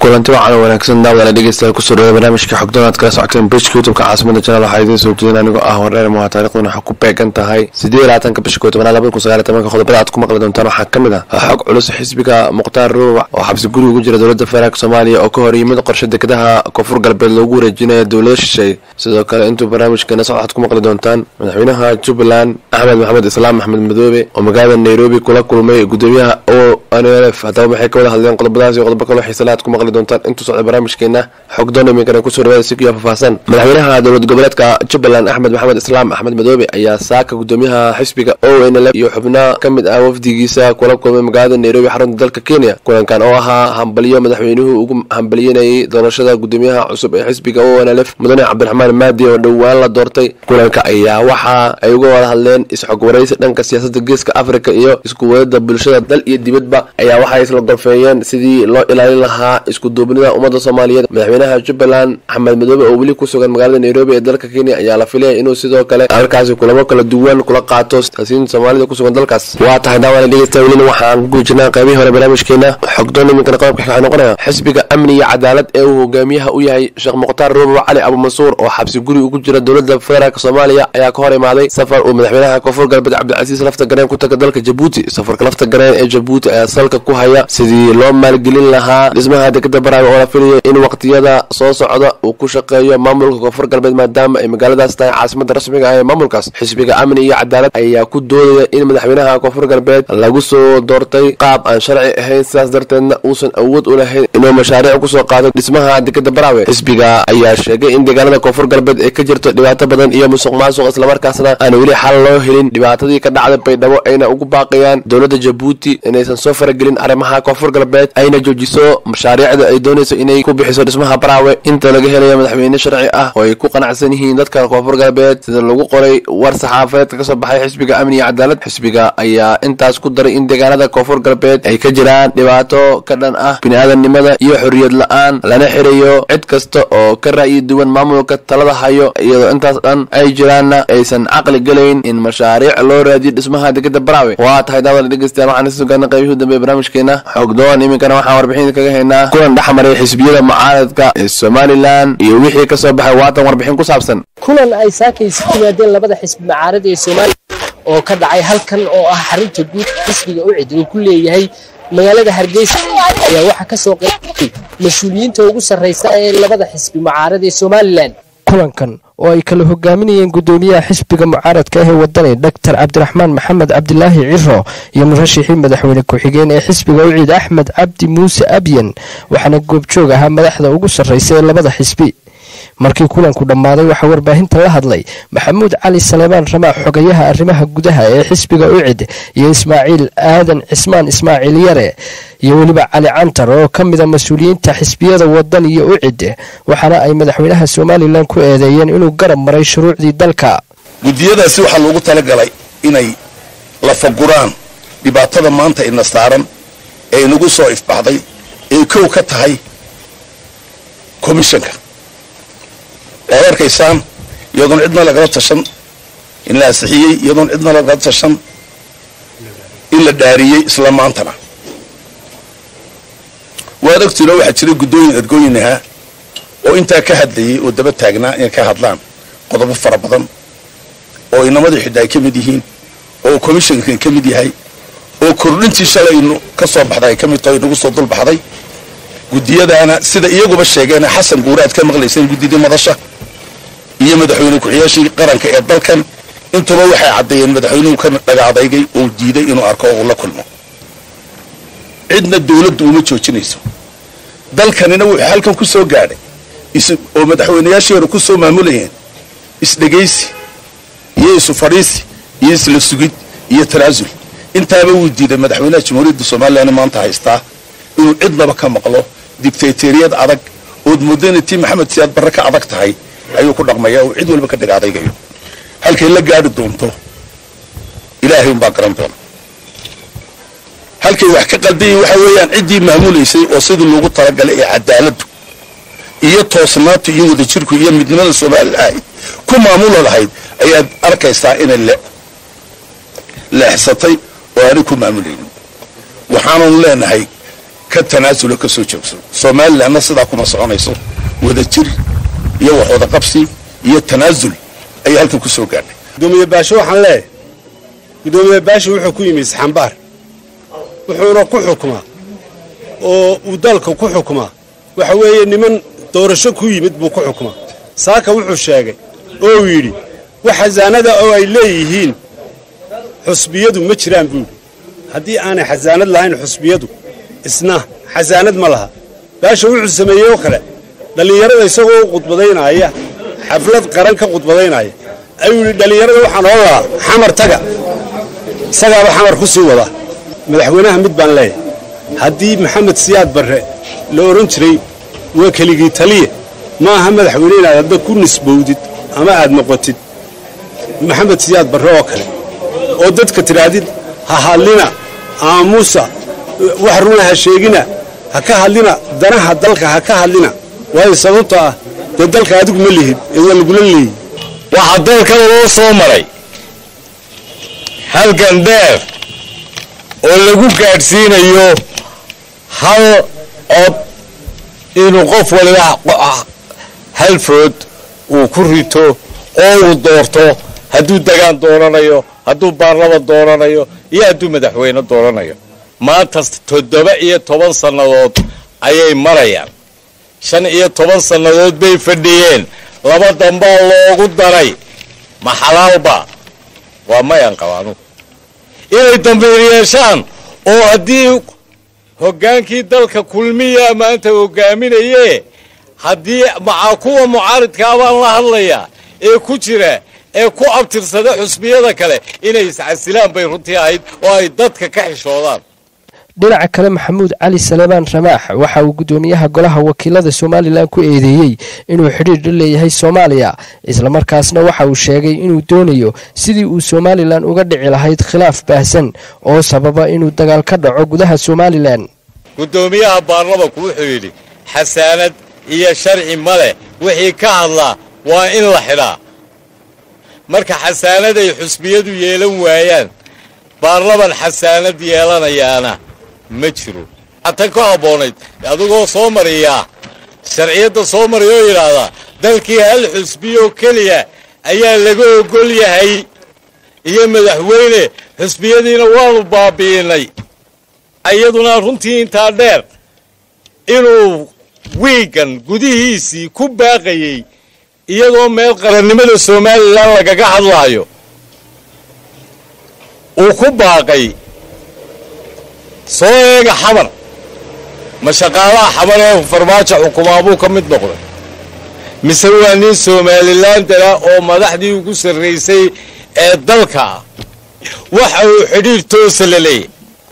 kulanti wacan wanaagsan daawadaala dhegeystayaal kusoo dhawada barnaamijka xogdoon aad kala socoteen bejka youtubeka caasimada janaal waxaa idiin soo jeedin anigoo ah wareer muha taariikhduna waxaa ku beegan tahay siddeed iyo labaatanka bisha koo tobanaad labada kun sagaal iyo tobanka qodobada aad ku maqli doontaan waxaa ka mid ah xog culus xisbiga mukhtaar ruubac oo xabsi guri ugu jira dowladda federaalk soomaaliya oo ka hor yimid qorshe dekedaha koonfur galbeed loogu wareejinayo dowlado shisheeye sidoo kale intuu barnaamijkeena socod waxaad ku maqli doontaan madaxweynaha jubbaland axmed maxamed islaam axmed madoobe oo magaalada nairobi kula kulmay gudoomiyaha o nlf haddaba maxay ka wada hadleen qodobadaas iyo qodobo kaloo xiisale aad ku maqli doontaan intuu socda barnaamijkeena xogdoon iminkana kusoo dhawaada sikiyo faahfaahsan madaxweynaha dowlad goboleedka jubbaland axmed maxamed islaam axmed madoobe ayaa saaka gudoomiyaha xisbiga o nlf iyo xubno ka mid ah wafdigiisa kula kulmay magaalada nairobi xarunta dalka kenya kulankan oo ahaa hambalyo madaxweynuhu ugu hambalyanayay doorashada gudoomiyaha cusub ee xisbiga o nlf mudane cabdiraxmaan maadi oo dhowaan la doortay kulanka ayaa waxa ay uga wada hadleen isxog waraysi dhanka siyaasada geeska africa iyo isku wadada bulshada dal iyo dibadba ayaa waxay isla gorfeeyeen sidii loo ilaalin lahaa isku duubnida ummadda soomaaliyeed madaxweynaha jubbaland axmed madoobe oo weli ku sugan magaalada nairobi ee dalka kenya ayaa la filaya inuu sidoo kale halkaasi kulamo kala duwan kula qaato siyaasiyiinta soomaalida kusugan dalkaas waa tahay daawada dhegeysta welina waxaan ku guujinaa qaybihii hore barnaamijkeena xogdoon iminkana qodobka waxaa noqonaya xisbiga amni iyo cadaalad ee uu hogaamiyaha u yahay sheekh mukhtaar ruubac cali abumansuur oo xabsi guri ugu jira dowladda federaalk soomaaliya ayaa ka hor imaaday safar uu madaxweynaha koonfur galbeed cabdicasiis lafta gareen ku taga dalka jabuuti safarka lafta gareen ee jabuuti ayaa salka ku haya sidii loo maalgelin lahaa dhismaha dekeda baraawe oo la filayo in waqtiyada soo socda uu ku shaqeeyo maamulka koonfur galbeed maadaama ay magaaladaas tahay caasimada rasmiga ah ee maamulkaas xisbiga amni iyo cadaalad ayaa ku doodaya in madaxweynaha koonfur galbeed lagu soo doortay qaab aan sharci ahayn sidaas darteedna uusan awood u lahayn inuu mashaariic kusoo qaado dhismaha dekeda baraawe xisbiga ayaa sheegay in deegaanada koonfur galbeed ay ka jirto dhibaato badan iyo musuq maasuq islamarkaasna aan weli xal loo helin dhibaatadii ka dhacday baydhabo ayna ugu baaqayaan dowladda jabuuti inaysan soo faragelin arrimaha koonfur galbeed ayna joojiso mashaariicda ay doonayso inay ku bixiso dhismaha baraawe inta laga helayo madaxweyne sharci ah oo ay ku qanacsan yihiin dadka koonfur galbeed sida lagu qoray war saxaafadeedka kasoo baxay xisbiga amni iyo cadaalad xisbiga ayaa intaas ku daray in deegaanada koonfur galbeed ay ka jiraan dhibaato ka dhan ah bini-aadamnimada iyo xorriyad la-aan lana xirayo cid kasta oo ka ra'yi duwan maamulka talada hayo iyadoo intaas dhan ay jiraanna aysan caqli gelayn in mashaariic loo raadiyo dhismaha dekeda baraawe waa tahay daawada dhegeystayaal waxaan isa sugaana qaybihii u dambeeye barnaamijkeena xogdoon iminkana waxaan warbixin kaga haynaa kulan dhexmaray xisbiyada mucaaradka ee somalilan iyo wixii kasoo baxay waatan warbixin ku saabsan kulan ay saakaysi yimaadeen labada xisbi mucaarad ee somalilan oo ka dhacay halkan oo ah xarunta guud xisbiga ucid uu ku leeyahay magaalada hargeysa ayaa waxaa ka soo qeybay mas-uuliyiinta ugu sarraysa ee labada xisbi mucaarad ee somalilan kulankan oo ay kala hogaaminayeen gudoomiyaha xisbiga mucaaradka ahee wadani doctor cabdiraxmaan maxamed cabdilaahi ciro iyo murashixii madaxweyne ku-xigeen ee xisbiga uciid axmed cabdi muuse abyan waxaana goobjoog ahaa madaxda ugu sarraysa ee labada xisbi markii kulanku dhammaaday waxaa warbaahinta la hadlay maxamuud cali saleebaan ramaa xogayaha arrimaha gudaha ee xisbiga ucid iyo ismaaciil aadan cismaan ismaaciil yare iyo weliba cali cantar oo ka mida mas-uuliyiinta xisbiyada wadan iyo ucid waxaana ay madaxweynaha somalilan ku eedeeyeen inuu garab maray shuruucdii dalka guddiyadaasi waxaa loogu talagalay inay lafaguraan dhibaatada maanta ina saaran ee inagu soo ifbaxday ee kow ka tahay komishanka waad arkaysaan iyadoon cidna lagala tashan in la ansixiyey iyadoon cidna lagala tashan in la dhaariyey isla maantana waad ogtiino waxaa jiray guddooyin ergooyin ahaa oo intaa ka hadlayay oo daba taagnaa inay ka hadlaan qodobo fara badan oo inamadii xidha ay ka mid yihiin oo komishankan ka mid yahay oo kordhintii shalaynu ka soo baxday ay ka mid tahay inagu soo dulbaxday guddiyadaana sida iyaguba sheegeena xasan guure aad ka maqlayseen guddidii madasha iyo madaxweyne ku-xiyaashii qaranka ee dalkan intuba waxay caddeeyeen madaxweynuhu ka dhagaadaygay uu diiday inuu arko oo uu la kulmo cidna dawladdu uma joojinayso dalkanina wuxuu halkan ku soo gaadhay oo madaxweynayaashii hore ku soo maamulayeen isdhegaysi iyo isu fadhiisi iyo isla sugid iyo tanaasul intaaba wuu diiday madaxweynaha jamhuuriyadda somalilan maanta haystaa inuu cidnaba ka maqlo dictatoriyad adag ood moodana tii maxamed siyaad barre ka adag tahay ayuu ku dhaqmaya oo cid walba ka dhig adaygayo halkay la gaadhi doonto ilaahay unbaa garan doona halkay wax ka qaldayay waxa weeyaan ciddii maamulaysay oo sidii loogu talagalay ee cadaaladdu iyo toosnaantu iyo wadajirku iyo midnimada soomaalila ahayd ku maamula lahayd ayaad arkaysaa inay leexsatay oo aanay ku maamulaynin waxaananu leenahay ka tanaasulo ka soo joogso somalilanna sidaa kuma soconayso wada jir iyo wax wada qabsi iyo tanaasul ayay halkan ku soo gaadhay gudoomiye baasho waxaan leeyahay gudoomiye baasho wuxuu ku yimi isxambaar wuxuuna ku xukumaa oo uu dalka ku xukumaa waxa weeye niman doorasho ku yimid buu ku xukumaa saaka wuxuu sheegay oo uu yidhi wax xasaanada oo ay leeyihiin xusbiyadu ma jiraan buu yidhi haddii aanay xasaanad lahayn xusbiyadu isna xasaanad ma laha baasha wuxuu sameeyey oo kale dhallinyarada isagoo u khudbadaynaya xaflad qaran ka khudbadaynaya ayuu yidhi dhallinyarada waxaan oo lahaa xamar taga isagaaba xamar ku sii wada madaxweynaha mid baan leeyahay haddii maxamed siyaad barre la odhan jiray waa keligii taliya ma aha madaxweyne inaad hadda ku nisbowdid ama aad noqotid maxamed siyaad barre oo kale oo dadka tidhaahdid ha hadlina aamuusa wax runa ha sheegina ha ka hadlina danaha dalka ha ka hadlina waayo sababto ah dee dalka adigu ma lihid ee waa lagula leeyi waxaa dalkan loo soo maray halgan dheer oo lagu gaadhsiinayo hal cod inuu qof waliba hal food uu ku rito oo uu doorto hadduu degaan doonanayo hadduu baarlama doonanayo iyo hadduu madaxweyne doonanayo maanta toddoba iyo toban sannadood ayay marayaan shan iyo toban sannadood bay fadhiyeen laba dambaa loogu daray ma xalaalba waa mayan qabaanu inay dambiir yeeshaan oo haddii hoggaankii dalka kulmiya maanta hogaaminaye haddii maca kuwa mucaaridkaa baan la hadlayaa ee ku jira ee ku abtirsada xusbiyada kale inay iscasilaan bay runtii ahayd oo ay dadka ka xishoodaan dhinaca kale maxamuud cali salebaan ramaax waxa uu gudoomiyaha golaha wakiilada somalilan ku eedeeyey inuu xidhiir la leeyahay soomaaliya islamarkaasna waxa uu sheegay inuu doonayo sidii uu somalilan uga dhici lahayd khilaaf baahsan oo sababa inuu dagaal ka dhaco gudaha somalilan guddoomiyaha baarlamanku wuxuu yidhi xasaanad iyo sharci ma leh wixii ka hadlaa waa in la xidhaa marka xasaanad ay xusbiyadu yeelan waayaan baarlaman xasaanad yeelanayaana ma jiro tan ka habboonayd adigoo soo mariyaa sharciyadda soo mariya oo yidhaahdaa dalkii hal xusbiyoo keliya ayaa laga ogol yahay iyo madaxweyne xusbiyadiina waanu baabi'inay iyaduna runtii intaa dheer inuu wiigan gudihiisii ku baaqayey iyadoo meel qarannimada somalilan lagaga hadlaayo uu ku baaqay soo eega xamar ma shaqaalaha xamar ee farmaajo xukumaa buu ka mid noqday mise waa nin somalilan dara oo madaxdii ugu sarraysay ee dalka ah waxa uu xidhiir toosa la leeyahy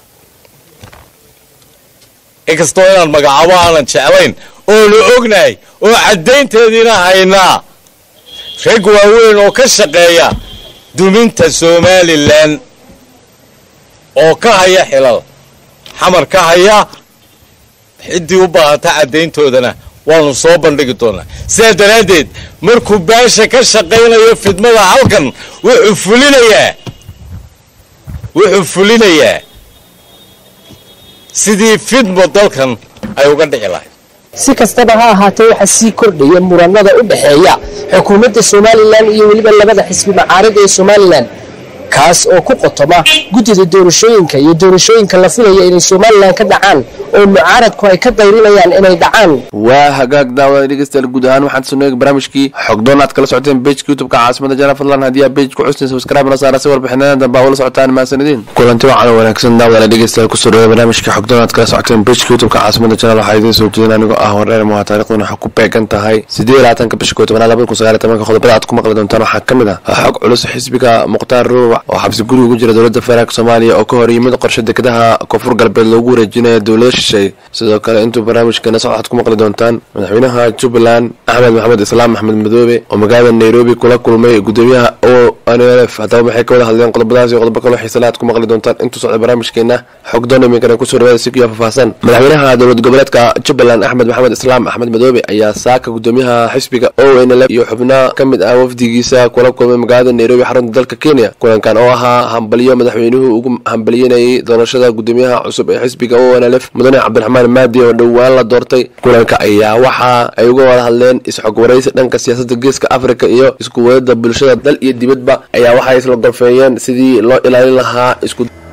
inkastoo inaan magacaabo aanan jeclayn oonu ognahay oo caddaynteediina haynaa rag waaweyn oo ka shaqeeya duminta somalilan oo ka haya xilal xamar ka haya ciddii u baahata caddayntoodana waanu soo bandhigi doonaa sidaa daraaddeed markuu baasha ka shaqaynayo fidmada halkan wuxuu fulinayaa wuxuu fulinayaa sidii fidmo dalkan ay uga dhici lahayd si kastaba ha ahaatee waxaa sii kordhaya muranada u dhexeeya xukuumadda somalilan iyo weliba labada xisbi macaarida ee somalilan kaas oo ku qotoma guddida doorashooyinka iyo doorashooyinka la filaya inay somalilan ka dhacaan oo mucaaradku ay ka dayrinayaan inay dhacaan waa hagaag daawada dhegeystayaal guud ahaan waxaan soo eegi barnaamijkii xogdoon aad kala socoteen pageka youtubeka caasimada jana fadlan haddii aad page ku custeen subscribe na saara si warbixinadan dambe aa ula socotaan mahadsanidin kulanti wacan wanaagsan daawada dhegeystayaal kusoo dhaweey barnaamijka xogdoon aad kala socoteen pageka youtubeka caasimada jana waxaa idiin soo jeedin anigoo ah wareer muha taariikhduna waxaa ku beegan tahay sideed iyo labaatanka bisha koo tobanaad labada kun sagaal iyo tobanka qodobada aad ku maqli doontaan waxaa ka mid ah xog culus xisbiga mukhtaar ruubac oo xabsi guri ugu jira dowladda federaalk soomaaliya oo ka hor yimid qorshe dekedaha koonfur galbeed loogu wareejinaya dowlado shisheeye sidoo kale intuu barnaamijkeena socod waxaad ku maqli doontaan madaxweynaha jubbaland axmed maxamed islaam axmed madoobe oo magaalada nairobi kula kulmay gudoomiyaha o n l f haddaba maxay ka wada hadleen qodobadaas iyo qodobo kaloo xiisala aad ku maqli doontaan intuu socda barnaamijkeena xogdoon iminkana kusoo dhawaada si kuya faahfaahsan madaxweynaha dowlad goboleedka jubbaland axmed maxamed islaam axmed madoobe ayaa saaka gudoomiyaha xisbiga o n l f iyo xubnaha ka mid ah wafdigiisa kula kulmay magaalada nairobi xarunta dalka kenya kulanka kulankan oo ahaa hambalyo madaxweynuhu ugu hambalyanayay doorashada gudoomiyaha cusub ee xisbiga onlf mudane cabdiraxmaan maadi oo dhowaan la doortay kulanka ayaa waxa ay uga wada hadleen isxog waraysi dhanka siyaasadda geeska afrika iyo isku wadada bulshada dal iyo dibadba ayaa waxay isla gorfeeyeen sidii loo ilaalin lahaa isku